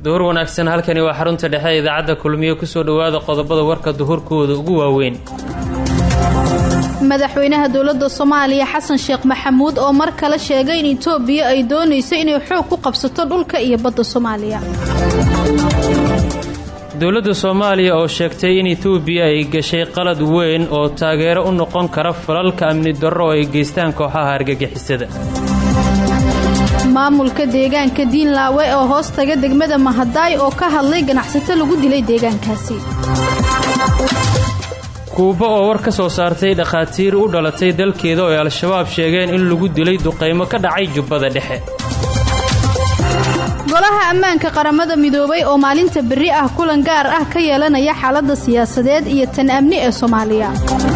duhur wanaagsan halkani waa xarunta dhexe ee idaacadda kulmiyo kusoo dhowaada qodobada warka duhurkooda ugu waaweyn madaxweynaha dowladda soomaaliya xasan sheekh maxamuud oo mar kale sheegay in itoobiya ay doonayso inay xoog ku qabsato dhulka iyo badda soomaaliya dowladda soomaaliya oo sheegtay in etoobiya ay gashay qalad weyn oo taageero u noqon kara falalka amni darro oo ay geystaan kooxaha argagixisada maamulka deegaanka diinlaawe oo hoos taga degmada mahadaay oo ka hadlay ganacsato lagu dilay deegaankaasi kuuba oo war ka soo saartay dhakhaatiir u dhalatay dalkeeda oo ay al-shabaab sheegeen in lagu dilay duqaymo ka dhacay jubbada dhexe golaha ammaanka qaramada midoobay oo maalinta berri ah kulan gaar ah ka yeelanaya xaaladda siyaasadeed iyo tan amni ee soomaaliya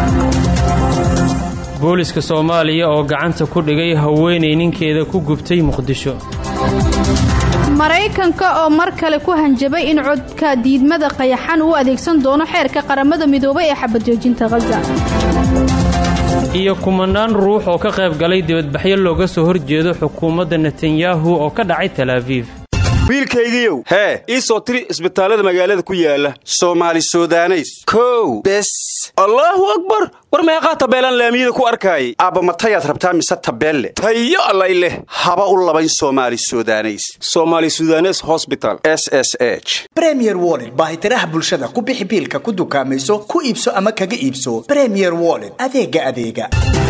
booliska soomaaliya oo gacanta ku dhigay haweenay ninkeeda ku gubtay muqdisho maraykanka oo mar kale ku hanjabay in codka diidmada qayaxan uu adeegsan doono xeerka qaramada midoobay ee xabadjoojinta khaza iyo kumanaan ruux oo ka qayb galay dibadbaxyo looga soo horjeedo xukuumadda netanyahu oo ka dhacay talaabiib wiilkaygiiow hee ii soo tiri isbitaallada magaalada ku yaala soomaali sudaneys kow bes allaahu akbar war meeqaa tabeelaan laamiyada ku arkaayay aabba matayaad rabtaa mise tabeelle tayo allay leh haba u labayn soomaali sudaneys somaali sudanes hosbital s s h bremier woled baahitiraha bulshada ku bixi biilka ku dukaamayso ku iibso ama kaga iibso bremier woled adeega adeega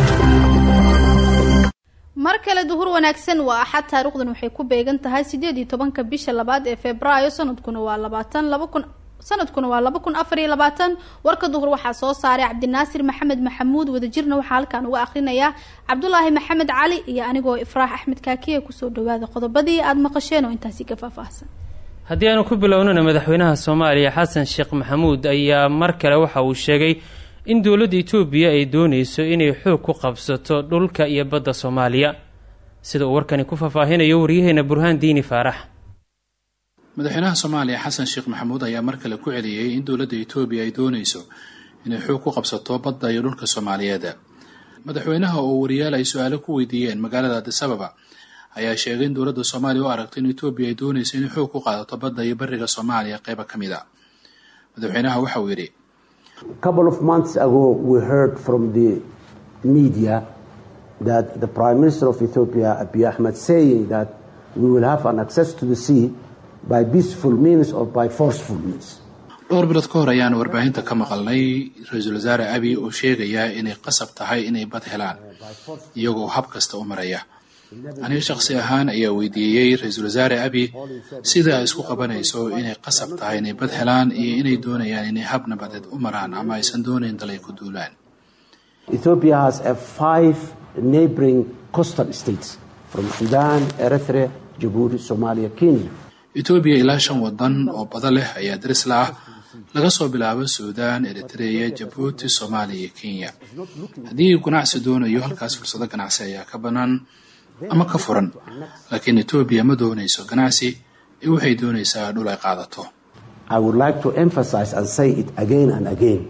mar kale duhur wanaagsan waa axad taariikhdan waxay ku beegan tahay sideed iyo tobanka bisha labaad ee februaayo sanadkuna waa labaatan laba kun sanadkuna waa laba kun afar iyo labaatan warka duhur waxaa soo saaray cabdinaasir maxamed maxamuud wadajirna waxaa halkaan uga akhrinayaa cabdulaahi maxamed cali iyo anigoo ifraax axmed kaakiya kusoo dhawaada qodobadii aada maqasheen oo intaasi ka faahfaahsan haddii aanu ku bilownana madaxweynaha soomaaliya xasan sheekh maxamuud ayaa mar kale waxa uu sheegay in dowladda etoobiya ay doonayso inay xoog ku qabsato dhulka iyo badda soomaaliya sida uu warkani ku faahfaahinayo waryaheena burhaan diini faarax madaxweynaha soomaaliya xasan sheekh maxamuud ayaa mar kale ku celiyey in dowladda etoobiya ay doonayso inay xoog ku qabsato badda iyo dhulka soomaaliyeed madaxweynaha oo wariyaal ay su-aalo ku weydiiyeen magaalada adisababa ayaa sheegay in dowladda soomaaliya u aragto in etoobiya ay doonayso inay xoog ku qaadato badda iyo bariga soomaaliya qeyba ka mid a madaxweynaha waxa uu yidhi couple of months ago we heard from the media that the prime minister of ethiopia abiy ahmed saying that we will have an access to the sea by peaceful means or by forceful means dhowr bilood ka hor ayaan warbaahinta ka maqalnay ra-iisul wasaare abiy oo sheegaya inay qasab tahay inay bad helaan iyagoo hab kasta u maraya aniga shakhsi ahaan ayaa weydiiyey ra-iisul wasaare abiy sida ay isku qabanayso inay qasab tahay inay bad helaan iyo inay doonayaan inay hab nabadeed u maraan ama aysan doonayn dalay ku duulaan ethiopia has a five neighboring coastal states from sudan eritrea jabuuti somalia kenya etoobiya ilaa shan wadan oo bada leh ayaa daris la ah laga soo bilaabo suudaan eritreya jabuuti soomaaliya iyo kenya haddii ganacsi doonayo halkaas fursado ganacsi ayaa ka bannaan ama ka furan laakiin etoobiya ma doonayso ganacsi ee waxay doonaysaa dhul ay qaadato i would like to emphasize and say it again and again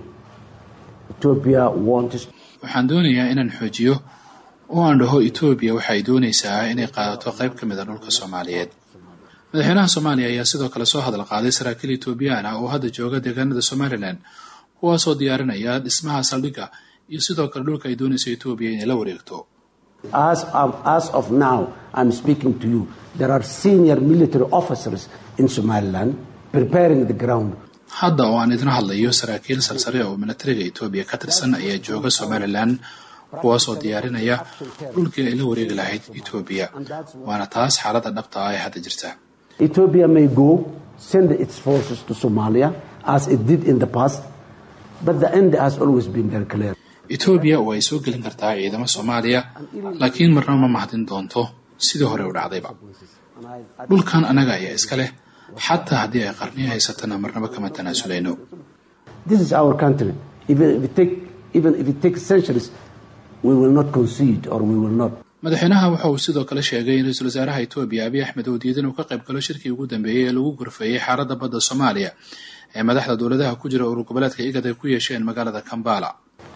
ethiopia wants waxaan doonayaa inaan xoojiyo oo aan dhaho etoobiya waxay doonaysaa inay qaadato qayb ka mid a dhulka soomaaliyeed madaxweynaha soomaaliya ayaa sidoo kale soo hadal qaaday saraakiil etoobiyaan ah oo hadda jooga deegaanada somalilan kuwaasoo diyaarinaya dhismaha saldhigga iyo sidoo kale dhulka ay doonayso etoobiya inay la wareegto As of, as of now, I'm speaking to you. There are senior military officers in Somaliland preparing the ground. hadda oo aan idin hadlayo saraakiil sarsare oo militariga etoobiya ka tirsan ayaa jooga somalilan kuwaasoo diyaarinaya dhulkii ay la wareegi lahayd etoobiya waana taas xaaladda dhabta ah ee hadda jirta Ethiopia may go, send its forces to Somalia as it did in the past, but the end has always been very clear. etoobiya oo ay soo gelin kartaa ciidamo soomaaliya laakiin marna ma mahadin doonto sidii hore u dhacdayba dhulkan annaga ayaa iska leh xataa haddii ay qarniyo haysatana marnaba kama tanaasuleyno This is our country. Even if it, take, even if it takes centuries, we will not concede or we will not. madaxweynaha waxa uu sidoo kale sheegay in ra-iisul wasaaraha etoobiya abiy axmed oo diidan uu ka qayb galo shirkii ugu dambeeyey ee lagu gorfeeyey xaaladda badda soomaaliya ee madaxda dowladaha ku jira urur goboleedka igad ay ku yeesheen magaalada kambala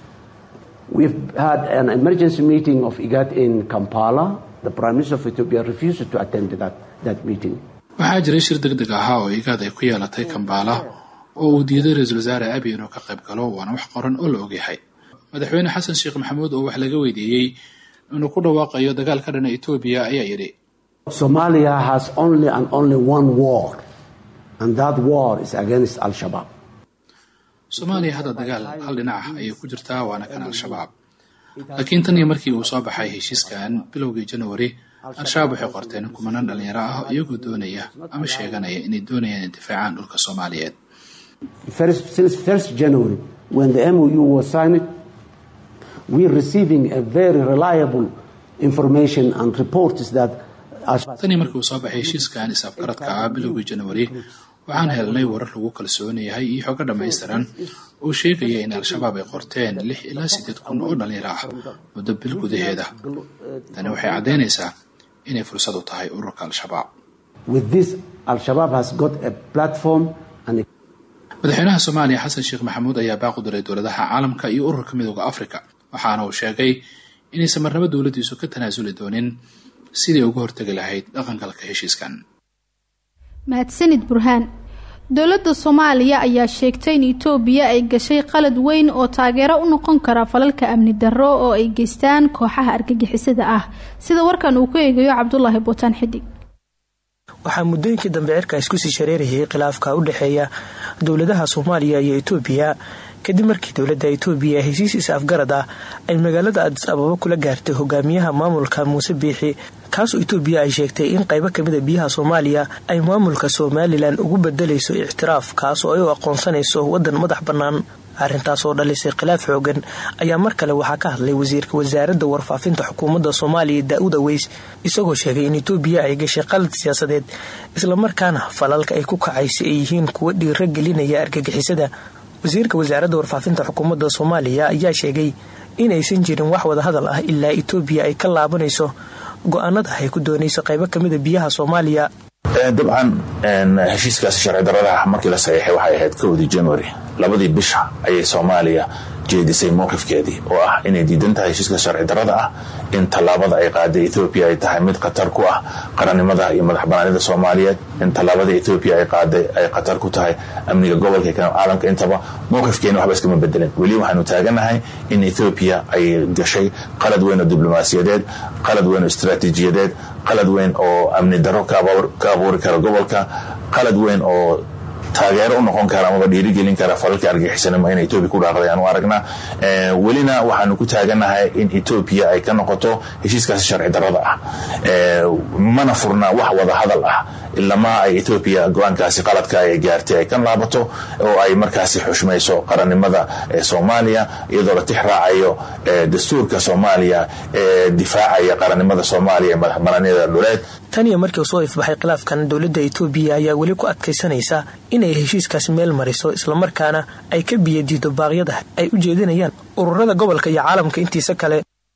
We've had an emergency meeting of IGAD in Kampala. The Prime Minister of Ethiopia refused to attend that, that meeting. waxaa jiray shir deg deg ahaa oo igaad ay ku yeelatay kambaala oo uu diiday ra-iisul wasaare abiy inuu ka qayb galo waana wax qoran oo la ogyahay madaxweyne xasan sheekh maxamuud oo wax laga weydiiyey inuu ku dhawaaqayo dagaal ka dhana etoobiya ayaa yidhi Somalia has only and only one war, and that war is against Al Shabaab. soomaaliya hadda dagaal hal dhinac ah ayay ku jirtaa waana kan al-shabaab laakiin tan iyo markii uu soo baxay heshiiskan bilowgii january al-shabaab waxay qorteen kumanaan dhalinyaro ah iyagoo doonaya ama sheeganaya inay doonayaan intifaacaan dhulka soomaaliyeed First, since 1st January, when the MOU was signed, we're receiving a very reliable information and reports that Al- tanii markii uu soo baxay heshiiskan is-afgaradka ah bilowgii january waxaan helnay warar lagu kalsoon yahay iyo xogo dhammaystiran oo sheegaya in al-shabaab ay qorteen lix ilaa siddeed kun oo dhalinyaro ah muddo bil gudaheeda tani waxay caddaynaysaa inay fursad u tahay ururka al-shabaab with this, Al Shabaab has got a platform and a madaxweynaha soomaaliya xasan sheekh maxamuud ayaa baaq u diray dowladaha caalamka iyo ururka midooda afrika waxaana uu sheegay inaysan marnabo dowladdiisu ka tanaasuli doonin sidii uga hortegi lahayd dhaqangalka heshiiskan mahadsanid burhaan dowladda soomaaliya ayaa sheegtay in itoobiya ay gashay qalad weyn oo taageero u noqon kara falalka amni darro oo ay geystaan kooxaha argagixisada ah sida warkan uu ku eegayo cabdulaahi buutaan xidig waxaa muddooyinkii dambe cirka isku sii shareerayay khilaafka u dhexeeya dowladaha soomaaliya iyo itoobiya kadib markii dowladda itoobiya heshiis is-afgarad ah ay magaalada adis ababa kula gaartay hogaamiyaha maamulka muuse biixi kaasoo itoobiya ay sheegtay in qaybo kamida biyaha soomaaliya ay maamulka somalilan ugu bedelayso ictiraaf kaasoo ay u aqoonsanayso wadan madax bannaan arrintaas oo dhalisay khilaaf xoogan ayaa mar kale waxaa ka hadlay wasiirka wasaaradda warfaafinta xukuumadda soomaaliya daa-uud aweys isagoo sheegay in itoobiya ay gashay qalad siyaasadeed islamarkaana falalka ay ku kacaysa ay yihiin kuwa dhiiro gelinaya argagixisada wasiirka wasaaradda warfaafinta xukuumadda soomaaliya ayaa sheegay inaysan jirin wax wada hadal ah ilaa itoobiya ay ka laabanayso go-aanada ay ku doonayso qaybo kamida biyaha soomaaliya dabcan heshiiskaasi sharci daradaha markii la saxiixay waxay ahayd kowdii january labadii bisha ayay soomaaliya jeedisay mowqifkeedii oo ah inay diidan tahay heshiiska sharci darada ah in tallaabada ay qaaday ethoobiya ay tahay mid khatar ku ah qarannimada iyo madax banaanida soomaaliyeed in tallaabada ethoobiya ay qaaday ay khatar ku tahay amniga gobolka iyo caalamka intaba mowqifkeena waxba iskama bedelin weli waxaanu taaganahay in ethoobiya ay gashay qalad weyn oo diblomaasiyadeed qalad weyn oo istaraatiijiyadeed qalad weyn oo amni daro ka abuuri kara gobolka qalad weyn oo taageero u noqon kara amaba dhiirigelin kara falalka argaxisanimo in etoobiya ku dhaaqday aanu aragnaa welina waxaanu ku taaganahay in etoobiya ay ka noqoto heshiiskaasi sharci darada ah mana furna wax wada hadal ah ilamaa ay etoobiya go-aankaasi qaladka ay gaartay ay ka laabato oo ay markaasi xushmayso qarannimada soomaaliya iyadoo la tix raacayo dastuurka soomaaliya ee difaacaya qarannimada soomaaliya ee madaxbanaanida dhuleed tan iyo markii uu soo ifbaxay khilaafkan dowladda itoobiya ayaa weli ku adkaysanaysa inay heshiiskaas meel mariso islamarkaana ay ka biyadiido baaqyada ay u jeedinayaan ururada gobolka iyo caalamka intiisa kale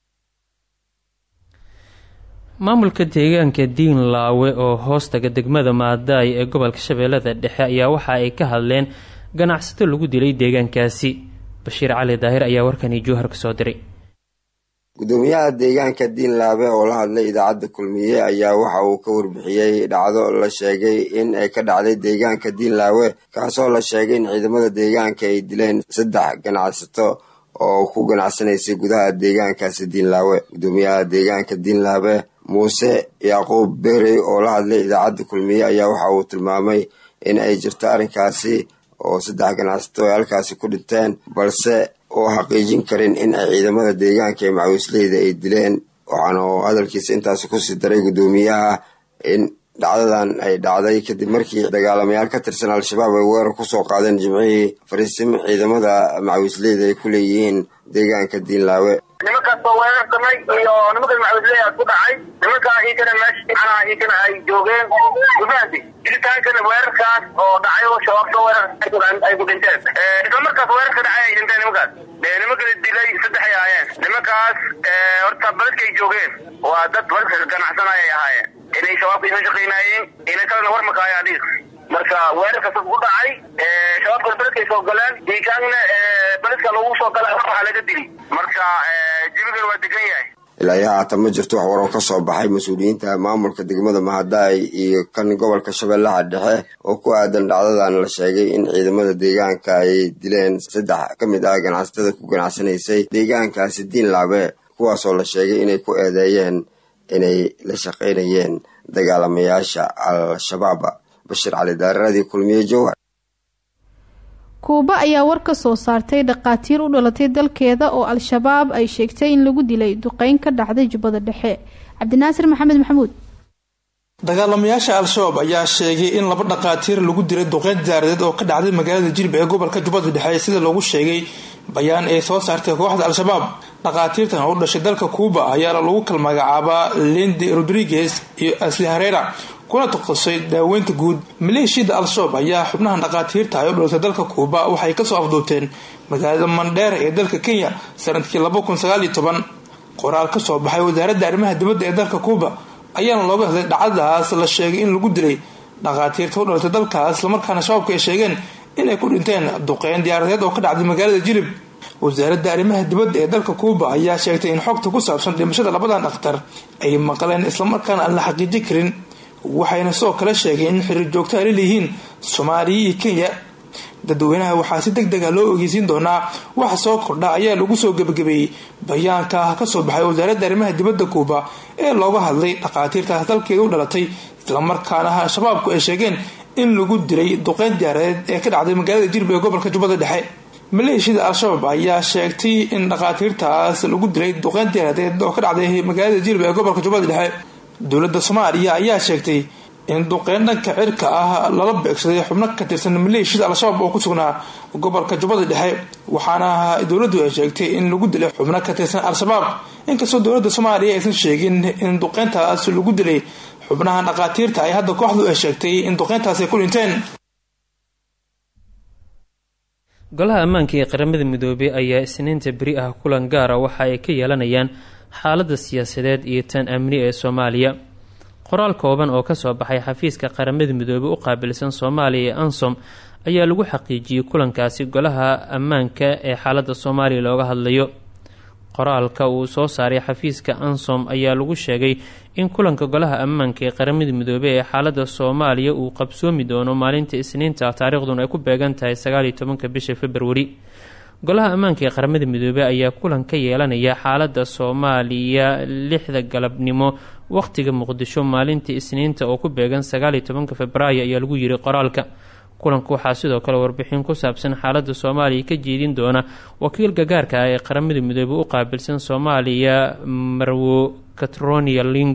maamulka deegaanka diin laawe oo hoostaga degmada maadaay ee gobolka shabeellada dhexe ayaa waxa ay ka hadleen ganacsato lagu dilay deegaankaasi bashiir cali daahir ayaa warkani jowhar ka soo diray gudoomiyaha deegaanka diinlaabe oo la hadlay idaacadda kulmiye ayaa waxa uu ka warbixiyey dhacdo la sheegay in ay ka dhacday deegaanka diinlaawe kaasoo la sheegay in ciidamada deegaanka ay dileen saddex ganacsato oo ku ganacsanaysay gudaha deegaankaasi diinlaawe gudoomiyaha deegaanka diinlaabe muuse yacquub berey oo la hadlay idaacadda kulmiye ayaa waxa uu tilmaamay in ay jirto arrinkaasi oo saddex ganacsato ay halkaasi ku dhinteen balse oo xaqiijin karin in ay ciidamada deegaanka ee macawisleyda ay dileen waxaana hadalkiisa intaasi kusii daray guddoomiyaha in dhacdadan ay dhacday kadib markii dagaalamayaal ka tirsan al-shabaab ay weerar kusoo qaadeen jimcihii fariisimo ciidamada macawisleyda ay ku leeyihiin deegaanka diinlaawe nimankaas baa weerar samay iyo nimankan macawisley ku dhacay nimankaa iikana meesha macnaha iikana ay joogeen gudahaasi dilitaankana weerarkaas oo dhacay oo shabaab soo weerar ay ku dhinteen isla markaas weerarka dhacay ay dhinteen nimankaas nimankala dilay saddex ay ahaayeen nimankaas horta baladkay joogeen waa dad baladka ganacsanaya ay ahaayeen inay shabaabka isoo shaqaynaayeen ina kalena warmaka ayaa dhiiq marka weerarkaas ku dhacay shabaabkana baladkay soo galeen diikaanna baladka lagu soo gala waxaa laga dili marka jibigana waa degan yahay ilaa iyo haatan ma jirto wax waroo ka soo baxay mas-uuliyiinta maamulka degmada mahadaay iyo kan gobolka shabeellaha dhexe oo ku aadan dhacdadan la sheegay in ciidamada deegaanka ay dileen saddex ka mid ah ganacsatada ku ganacsanaysay deegaankaasi diinlaabe kuwaasoo la sheegay inay ku eedeeyeen inay la shaqaynayeen dagaalamayaasha al-shabaab bashiir cali daaradii kulmiye jowhar kuuba ayaa war ka soo saartay dhaqaatiir u dhalatay dalkeeda oo al-shabaab ay sheegtay in lagu dilay duqeyn ka dhacday jubbada dhexe cabdinaasir maxamed maxamuud dagaalamayaasha al-shabaab ayaa sheegay in laba dhaqaatiir lagu dilay duqeyn diyaaradeed oo ka dhacday magaalada jilib ee gobolka jubbada dhexe sida loogu sheegay bayaan ay soo saartay kooxda al-shabaab dhaqaatiirtan oo u dhashay dalka kuuba ayaana lagu kala magacaabaa lendi rodriguez iyo asli hareera kuna takasay daaweynta guud maleeshiyada al-shabaab ayaa xubnahan dhaqaatiirta ay u dhalatay dalka kuuba waxay kasoo afduubteen magaalada mandheera ee dalka kenya sanadkii qoraal kasoo baxay wasaaradda arrimaha dibadda ee dalka kuuba ayaana looga hadlay dhacdadaas la sheegay in lagu dilay dhaqaatiirta u dhalatay dalkaas islamarkaana shabaabka ay sheegeen inay ku dhinteen duqeyn diyaaradeed oo ka dhacday magaalada jilib wasaaradda arrimaha dibadda ee dalka kuuba ayaa sheegtay in xogta ku saabsan dhimashada labadan dhakhtar ay maqleen islamarkaana aan la xaqiijin karin waxayna sidoo kale sheegeen in xiriir joogto ay laleeyihiin soomaaliya iyo kenya dadweynaha waxaa si deg dega loo ogeysiin doonaa waxa soo kordha ayaa lagu soo gebagabeeyey bayaanka kasoo baxay wasaaradda arrimaha dibadda kuuba ee looga hadlay dhaqaatiirtaas dalkeeda u dhalatay islamarkaana shabaabku ay sheegeen in lagu dilay duqeyn diyaareed ee ka dhacday magaalada jirb ee gobolka jubbada dhexe maleeshiyada al-shabaab ayaa sheegtay in dhaqaatiirtaas lagu dilay duqeyn diyaareed oo ka dhacday magaalada jirb ee gobolka jubbada dhexe dowladda soomaaliya ayaa sheegtay in duqeyn dhanka cirka ah lala beegsaday xubno ka tirsan maleeshiyada al-shabaab oo ku sugnaa gobolka jubbada dhexe waxaana dowladdu ay sheegtay in lagu dilay xubno ka tirsan al-shabaab inkastoo dowladda soomaaliya aysan sheegin in duqeyntaas lagu dilay xubnaha dhaqaatiirta ay hadda kooxdu ay sheegtay in duqeyntaas ay ku dhinteen golaha ammaanka ee qaramada midoobey ayaa isniinta beri ah kulan gaara waxa ay ka yeelanayaan xaaladda siyaasadeed iyo tan amni ee soomaaliya qoraal kooban oo kasoo baxay xafiiska qaramada midoobey u qaabilsan soomaaliya ee ansom ayaa lagu xaqiijiyey kulankaasi golaha ammaanka ee xaaladda soomaaliya looga hadlayo qoraalka uu soo saaray xafiiska ansom ayaa lagu sheegay in kulanka golaha ammaanka ee qaramada midoobey ee xaaladda soomaaliya uu qabsoomi doono maalinta isniinta taariikhduna ay ku beegan tahay sagaaliyo tobanka bisha februari golaha ammaanka ee qaramada midoobey ayaa kulan ka yeelanaya xaaladda soomaaliya lixda galabnimo waqtiga muqdisho maalinta isniinta oo ku beegan sagaaliyo tobanka februaayo ayaa lagu yiri qoraalka kulanka waxaa sidoo kale warbixin ku saabsan xaaladda soomaaliya ka jeedin doona wakiilka gaarka ah ee qaramada midoobey u qaabilsan soomaaliya marwo catronia ling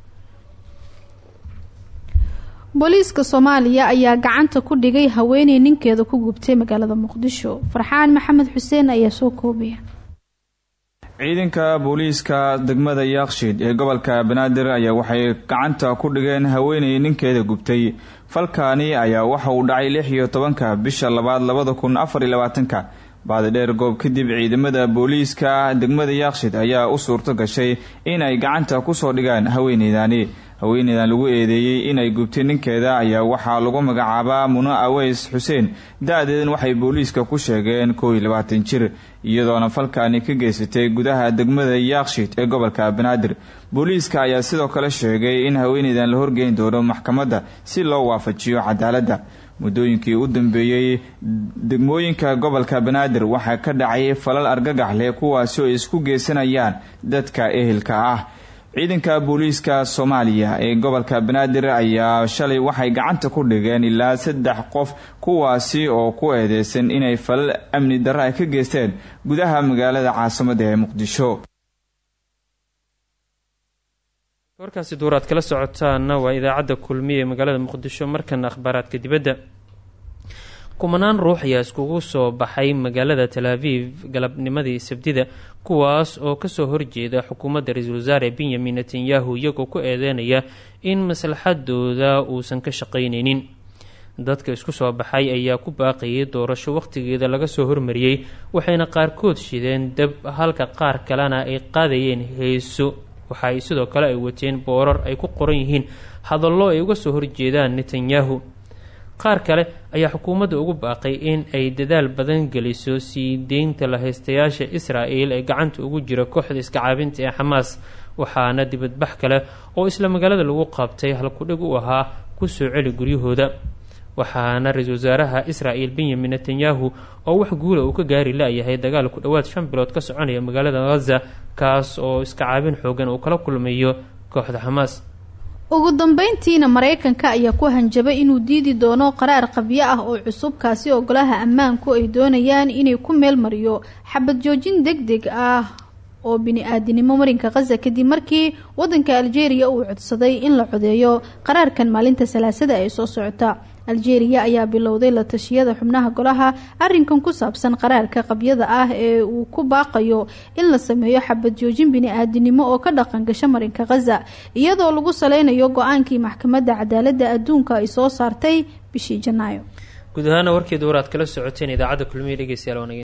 booliiska soomaaliya ayaa gacanta ku dhigay haweeney ninkeeda ku gubtay magaalada muqdisho farxaan maxamed xuseen ayaa soo koobaya ciidanka booliiska degmada yaaqshiid ee gobolka banaadir ayaa waxay gacanta ku dhigeen haweeney ninkeeda gubtay falkaani ayaa waxa uu dhacay lix iyo tobanka bisha labaad labada kun afar iyo labaatanka baadidheer goob kadib ciidamada booliiska degmada yaaqshid ayaa u suurto gashay inay gacanta kusoo dhigaan haweeneydani haweeneydan lagu eedeeyey inay gubtay ninkeeda ayaa waxaa lagu magacaabaa muno aweys xuseen da-deedan waxay booliiska ku sheegeen koow iyo labaatan jir iyadoona falkaani ka geysatay gudaha degmada yaaqshid ee gobolka banaadir booliiska ayaa sidoo kale sheegay in haweeneydan la horgeyn doono maxkamadda si loo waafajiyo cadaaladda muddooyinkii u dambeeyey degmooyinka gobolka banaadir waxaa ka dhacay falal argagax leh kuwaasi oo isku geysanayaan dadka ehelka ah ciidanka booliiska soomaaliya ee gobolka banaadir ayaa shalay waxay gacanta ku dhigeen ilaa saddex qof kuwaasi oo ku eedeysan inay falal amni darro ay ka geysteen gudaha magaalada caasimadda ee muqdisho warkaasi duuraad kala socotaana waa idaacadda kulmiya ee magaalada muqdisho markana akhbaaraadka dibadda kumanaan ruux ayaa iskugu soo baxay magaalada tel aviv galabnimadii sabdida kuwaas oo kasoo horjeeda xukuumadda ra-iisul wasaare benyamin netanyahu iyagoo ku eedeynaya in maslaxadooda uusan ka shaqayneynin dadka isku soo baxay ayaa ku baaqayay doorasho waqtigeeda laga soo hormariyey waxayna qaarkood shideen dab halka qaar kalena ay qaadayeen heeso waxa ay sidoo kale ay wateen boorar ay ku qoran yihiin hadallo ay uga soo horjeedaan netanyahu qaar kale ayaa xukuumadda ugu baaqay in ay dadaal badan geliso sii deynta lahaystayaasha israa'el ee gacanta ugu jira kooxda iska caabinta ee xamaas waxaana dibadbax kale oo isla magaalada lagu qabtay halkudhig u ahaa kusoo celi guryahooda waxaana ra-iisul wasaaraha israa'el benyamin netanyahu oo wax guula uu ka gaari la-yahay dagaal ku dhowaad shan bilood ka soconaya magaalada ghaza kaas oo iska caabin xoogan uu kala kulmayo kooxda xamaas ugu dambeyntiina maraykanka ayaa ku hanjabay inuu diidi doono qaraar qabyo ah oo cusub kaasi oo golaha ammaanku ay doonayaan inay ku meel mariyo xabad joojin deg deg ah oo bini-aadinimo marinka khaza kadib markii wadanka aljeeriya uu codsaday in la codeeyo qaraarkan maalinta salaasada ee soo socota aljeeriya ayaa bilowday la tashiyada xubnaha golaha arinkan ku saabsan qaraarka qabyada ah ee uu ku baaqayo in la sameeyo xabad joojin bini-aadinimo oo ka dhaqan gasha marinka khaza iyadoo lagu saleynayo go-aankii maxkamadda cadaaladda adduunka ay soo saartay bishii janaayo guud ahaana warkeeda war aad kala socoteen idaacadda kulmiya dhegeystayaal